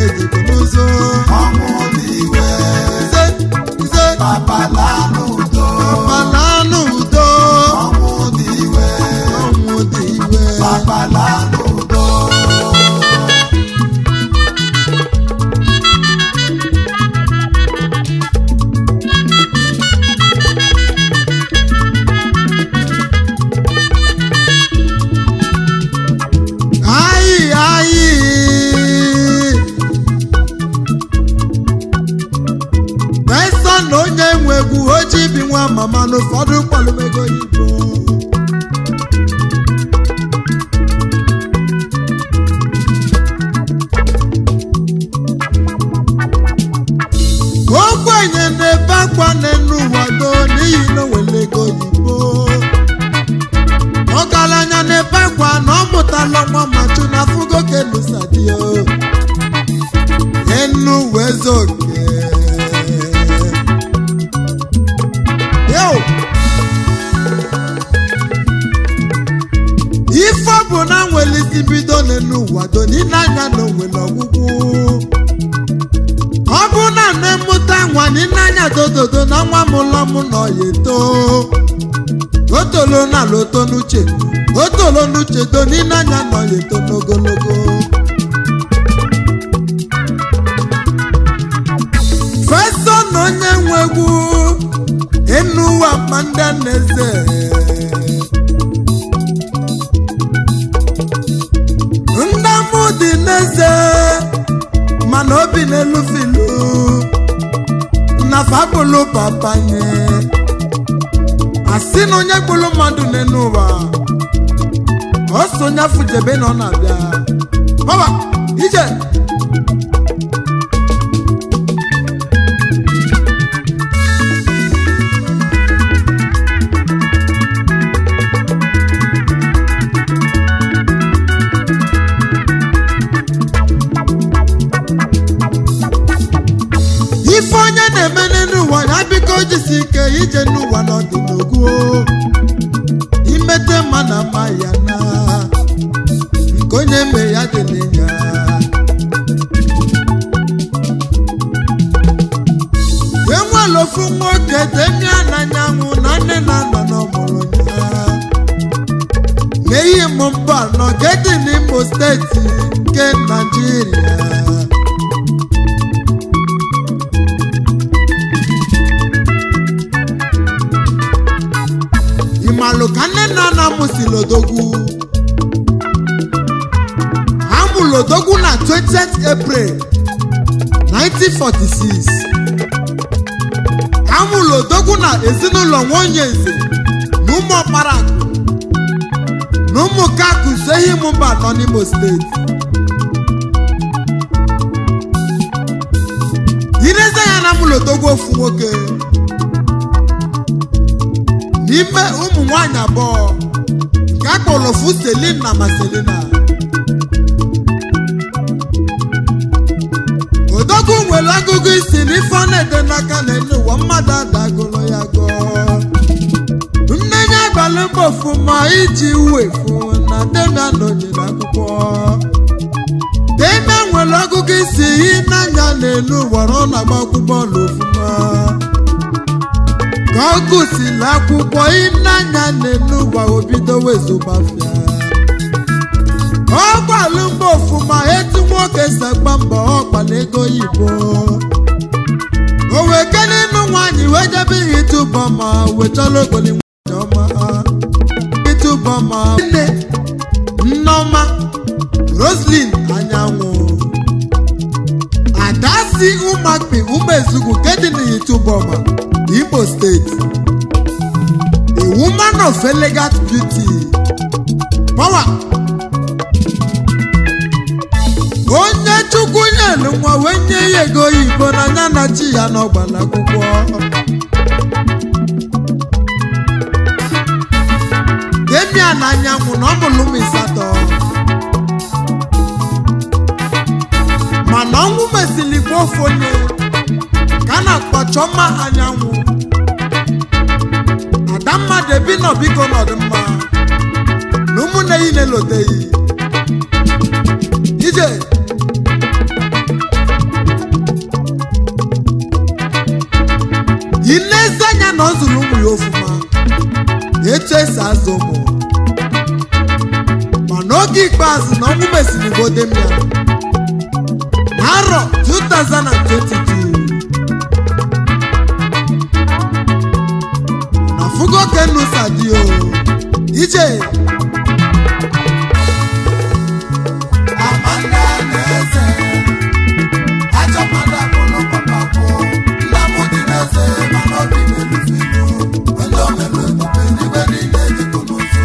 ejikọ n'ụzọ ọnwụ dị iwe nze nze babala n'udo ọbala n'udo ọnwụ dị iwe ọnwụ dị iwe babala n'udo Ayi ayi. Pesa na onye nwe egwu oji bi nwa mama n'ụfọdụ mkpọlụmego Igbo. Ogbenye na-ebe akwa n'enu ụwa do n'ihi na o nwere ego Igbo. ọgaranya na-ebe akwa na ọ mụtala nwa machu na fugo kelusadio enu wezoke yo ife ọ bụ na nwere isi bido n'enu ụwa do n'ile anya na onwere ọgwụgwụ ọ bụ na na-emụta nwa n'ile anya dododo na nwa m ụlọ m nọ ya eto o tolo na ala oto n'uche o tolo n'uche do n'ile anya nọ ya eto n'ogologo feso na onye nwe egwu enu ụwa ma ndị na-eze ndamụ dị n'eze mana obi n'elu filu na fabụlụ papanye asị na onye gburu mmadụ n'elu ụwa ọ so onye afụjebe na ọ na-abịa baba ije ife onye na-eme n'elu ụwa ya biko jisi ike ije n'ụwa n'ọdịnogu imete mma na mma ya na nke onye me ya dị n'ịnya enwere ofu nwoke demia n'anyanwụ na nne na nna n'ọmụrụ ya n'ihi m mba nọ gedi n'imo steeti nke naijiria ịmalụ ka nne na nna m si lodogwu amụ lodogwu na 20th april 1946 amụ lodogwu na ezinụlọ nwonye nze na ụmụ ọkpara akụ na ụmụ kakụ sehi mba nọ n'imo steeti ireze ya na amụ lodogwu ofu nwoke n'ime ụmụ nwanyị abụọ nke a kpọrọ ofu selin na maselina odogwu nwere agụgụ isi n'ife ọ na-ede n'aka n'elu ụwa mmadụ adagolo ya gọọ nne ya gbalị mbọ ọfụma iji wefu na demia nọnyere akwụkwọ demia nwere ọgụgụ isi ịnanya n'elu ụwa na ọ na-agba akwụkwọ n'ofụma ka ọ gụsịrị akwụkwọ ịnanya n'elu ụwa obido wezụgbafịa ọ gbalụ mbọ ọfụma etu nwoke si agba mbọ ọkpala ego oyibo o wee kene ịnụ nwaanyị wee jebe ihe ịtụbọ ma wechara ogoli nwaanyị ọma ịtụbọ ma nne nneọma roslin anyanwụ adasi ụmakpi ụmụezugwu nke dị n'itubọma imo steeti a woman of elegant beauty power onye chukwu nyelu nwa wee nye ya ego oyibo n'anya na chi ya n'ọgbala akwụkwọ demia na anyanwụ na ọmụlụ ụmụ ịsatọ mana ọnwụ mesịrị gbuo ofu onye ka a na-akpọ chọmma anyanwụ adamma debi nọ biko n'ọdịmma na ụmụnne yi na-eloteghị ije ilezi anya na ọ zụrụ ụmụ ya ofụma etu esi azụ ụmụ mana oge ikpeazụ na ọnwụ mesiri godem ya n'arọ 2022 na fugo kenusa dị o ije Amanda na-eze ajọ mmadụ akpụrụ papa bụ nna m dị na-eze mana obi na-elufe ilu onye omelu ebube n'igwe niile dịkụ n'ụzọ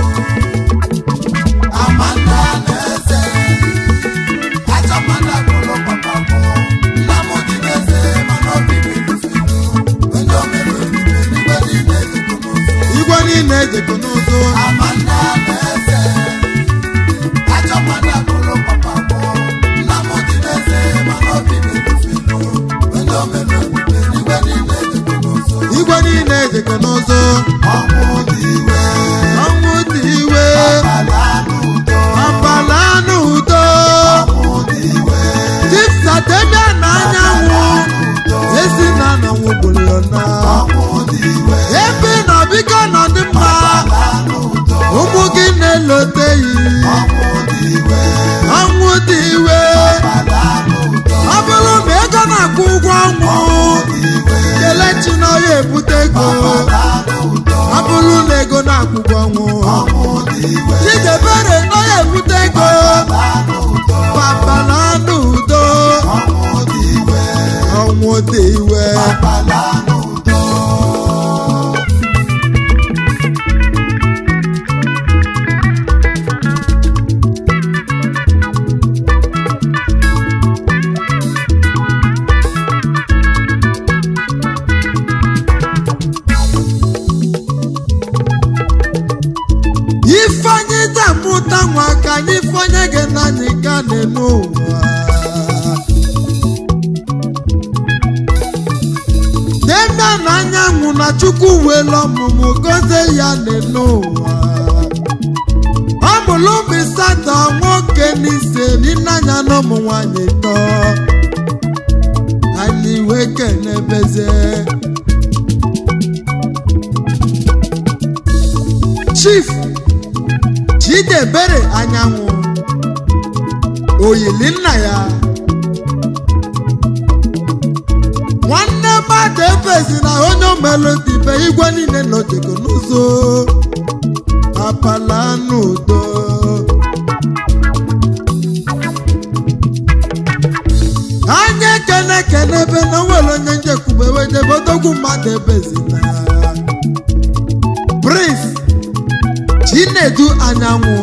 Amanda na-eze ajọ mmadụ akpụrụ papa bụ nna m dị na-eze mana obi na-elufe ilu onye omelu ebube n'igwe niile dịkụ n'ụzọ igwe niile ejekọ n'ụzọ Amanda na-eze ajọ mmadụ akpụrụ papa bụ nna m dị n'eze mana obi na-elufe ilu onye omelu ebube n'igwe niile dịkụ n'ụzọ igwe niile ejekọ n'ụzọ ọnwụ dị iwe ọnwụ dị iwe ala n'udo abala n'udo ọnwụ dị iwe jipsa debia na anyanwụ n'udo ezi na anyanwụ gboliona ọnwụ dị iwe ebe na biko nọ dị mma ala n'udo ụmụ gị na-eloteghị ọnwụ dị iwe ọnwụ dị iwe ala n'udo ọ bụrụ na ego na-akwụ ụgwọ ọnwụ dị iwe kelechi na ọya ebute ego ala n'udo ọ bụrụ na ego na-akwụ ụgwọ ọnwụ ọnwụ dị iwe chidebere na ọya ebute ego ala n'udo papa na n'udo ọnwụ dị iwe ọnwụ dị iwe ala n'udo ifeanyị tamụta nwa ka anyị fọnye gị n'anyị ka n'elu ụwa demia na anyanwụ na chukwu welu ọmụmụ gozie ya n'elu ụwa ọ mụrụ ụmụ ịsatọ nwoke n'ise n'ịnanya na ụmụ nwanyị tọ anyị wee kenebezie chief chidebere anyanwụ oyili nna ya nwanne mmadụ ebezi na onye omelodibe igwe niile nọjego n'ụzọ apala n'udo anya ekene ekene ebe na onwere onye njekwube wedebe odogwu mmadụ ebezi na prince chinedu anyanwụ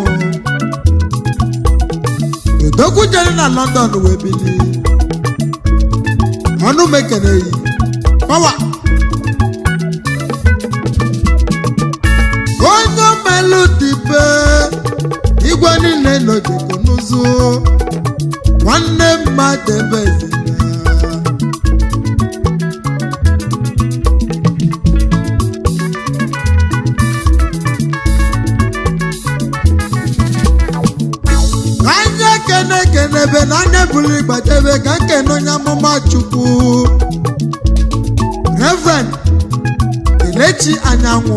odogwu jere na london wee bili ọnụ mekeneyi pawa onye melu dibe igwe niile nọjego n'ụzụ nwanne mmadụ ebezina anya kene kenebe na anya buru igbadebe ka nkene onye amụma chukwu reverend kelechi anyanwụ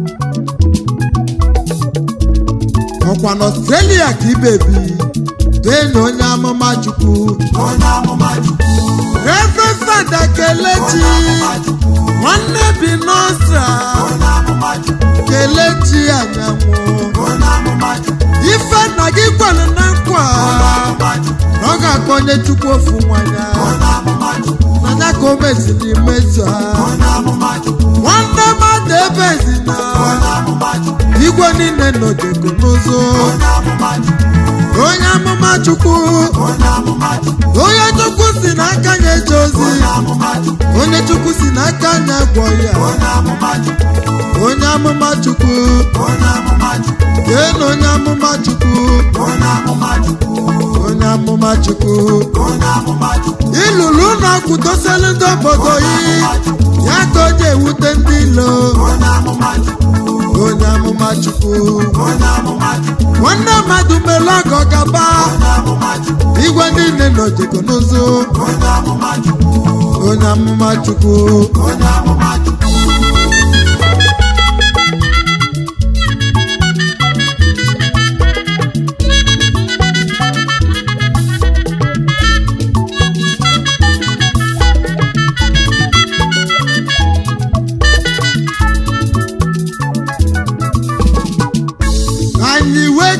ọkwa na ọstrelia ka ibebi dee na onye amụma chukwu onye amụma chukwu reverend fada kelechi amụma chukwu nwanne bi n'ọstra onye amụma chukwu kelechi anyanwụ onye amụma chukwu ife nna gị kwere na nkwa amụma chukwu na ọ ga-akpọ onye chukwu ofu nwanya onye amụma chukwu n'anya ka o meziri imezu ha onye amụma chukwu nwanne mmadụ ebezi na onye amụma chukwu igwe niile nọjego n'ụzọ onye amụma chukwu onye amụma chukwu onye amụma chukwu onye chukwu si n'aka ya eje ozi onye amụma chukwu onye chukwu si n'aka ya gwọ ya onye amụma chukwu onye amụma chukwu onye amụma chukwu kee na onye amụma chukwu onye amụma chukwu onye amụma chukwu onye amụma chukwu ịlụrụ ụlọ kwudoselu ndị obodo yi ya ka o ji ewute ndị ilo onye amụma chukwu onye amụma chukwu onye amụma chukwu nwanne mmadụ mere ọgọ gaba onye amụma chukwu igwe niile nọjego n'ụzọ onye amụma chukwu onye amụma chukwu onye amụma chukwu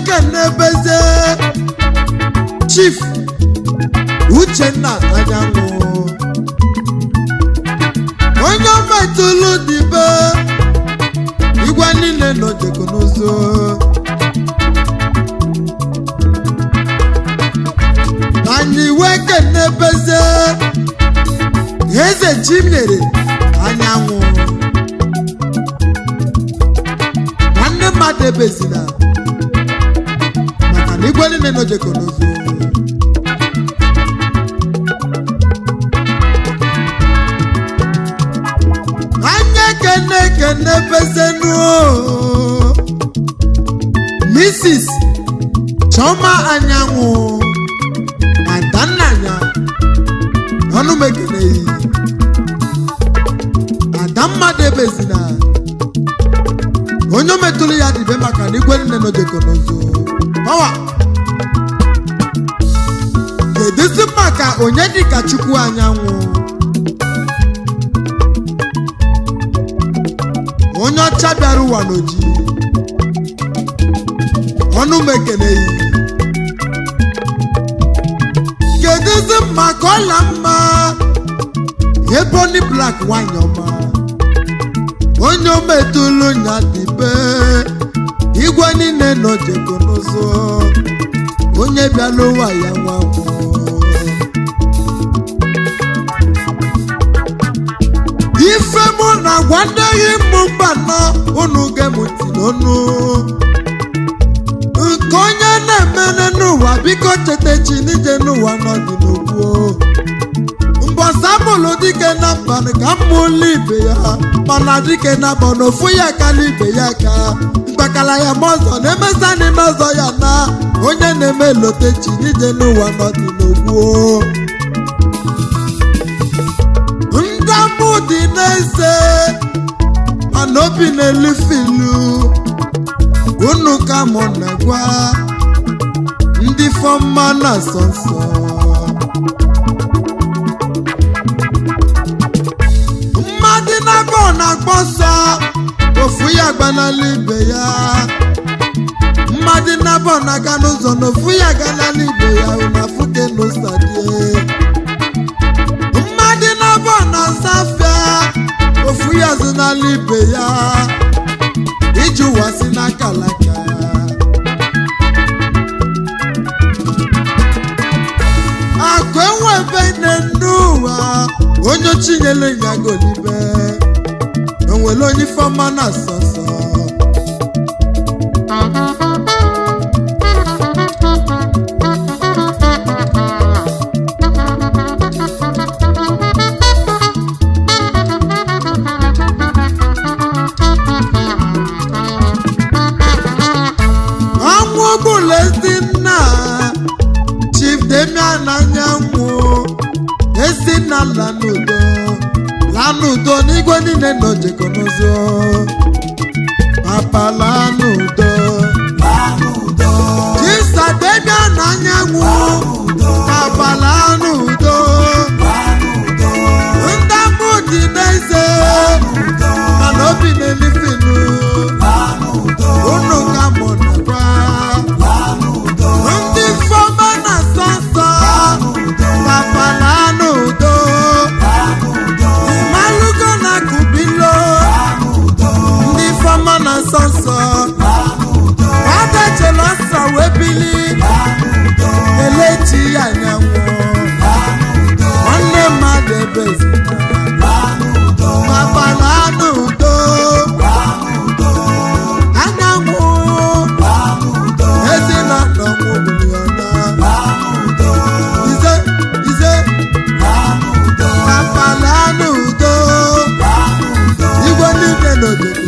kenebeze chief uchenna anyanwụ onye metụlụ dibe igwe niile nọ teknụzụ anyị wee kenebeze eze chinyere anyanwụ nwanne mmadụ ebezina maka na igwe niile nọ teknụzụ anya kene kene bezenu mrs choma anyanwụ adannanya ọnụ mekeneyi ada mmadụ ebezina onye o metụrụ ya dịbe maka na igwe nne nọjekọnọzo ọwa kedụzi maka onye dịka chukwu anyanwụ onye ọcha bịara ụwa n'oji ọnụ m ekeneghị kedụzi maka ọla mma eboni blak nwanyị ọma onye ometụlụ nya dịbe igwe niile nọ jego n'ụzọ onye bịala ụwa ya nwa nwụọ ife mụ na gwandeghị mụ mba nọ unu gemụti n'ọnụ nke onye na-emene n'ụwa biko chetachi n'ije n'ụwa nọdị n'ogbuo mbọsa mụlụ dike na mbanị ka mmụlụ ibe ya mana dike na bọ n'ofu ya kala ibe ya ka mkpakala ya ma ọzọ na-emesa n'ime ọzọ ya na onye na-eme lotechi n'ije n'ụwa nọdị n'ogbuo ndamụ dị n'eze mana obi na-elifilu unu ka mụ na-agwa ndị fọmma na nsọ nsọ mmadụ na-abọ na-agba ọsọ ofu ya gbanala ibe ya mmadụ na-abọ na-aga n'ụzọ na ofu ya ganala ibe ya unafuke n'ụsadie mmadụ na-abọ na-asa afịa ofu ya zụnala ibe ya iji ụwa si n'aka laka akụ enwebe nne n'ụwa onye chinyere ya golibe onwere onye ifeọma na asọsọ ọnwụ ọbụla ezi nna chief demian anyanwụ ezi nna lanudo lanudo n'igwe niile nọ jekọ n'ụzọ papa lanudo Lanudo, chisa demian anyanwụ papa lanudo Lanudo, ndamụ dị n'eze mana obi na-elifinu Lanudo, unu ka mụ nakwa Lanudo, ndị fọma na sọsọ papa lanudo Lanudo, malugo na kubilo Lanudo, ndị fọma na sọsọ Lanudo, adachela ọsọ wee bili Lanudo, elechi ya nyanwụ Lanudo, nwanne mmadụ ebezina Lanudo, papa lanudo Lanudo, anyanwụ Lanudo, ezinụlọ nwụbụliọna Lanudo, ize ize Lanudo, papa lanudo Lanudo, igwe niile n'obodo